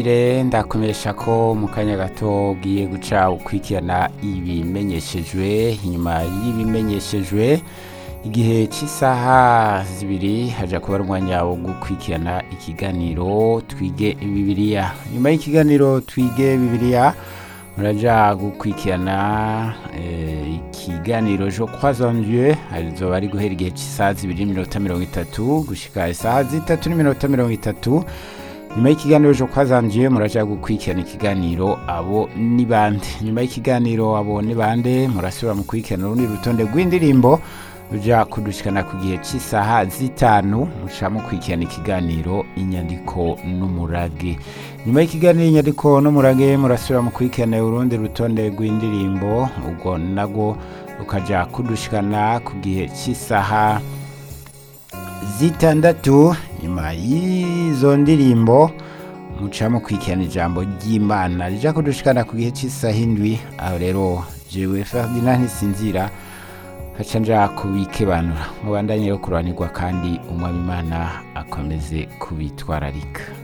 Ire ndakomesha ko mu kanya gato ugiye guca ukurikirana ibimenyeshejwe inyuma y'ibimenyeshejwe igihe cy'isaha zibiri haja kuba ari umwanya wo gukurikirana ikiganiro twige bibiliya nyuma y'ikiganiro twige bibiliya muraja gukurikirana eh, ikiganiro jo croisons Dieu arizoba ari guhera igihe cy'isaha zibiri n'iminota mirongo itatu gushika isaha zitatu n'iminota mirongo itatu nyuma y'ikiganiro jo kwazanjiye muraja gukurikirana ikiganiro abo ni bande nyuma y'ikiganiro abo ni bande murasubira mu kurikirana urundi rutonde rw'indirimbo ruja kudushikana ku gihe cy'isaha zitanu muca mukurikirana ikiganiro inyandiko n'umurage nyuma y'ikiganiro inyandiko n'umurage murasubira mu kurikirana urundi rutonde rw'indirimbo ubwo nabwo rukaja kudushikana ku gihe cy'isaha zitandatu nyuma y'izo ndirimbo muca mukurikirana ijambo ry'imana rija kudushikana ku gihe cy'isaha indwi aho rero jewe ferdinand ntisinzira haca nja kubikebanura mubandanye yo kuranirwa kandi umwami imana akomeze kubitwararika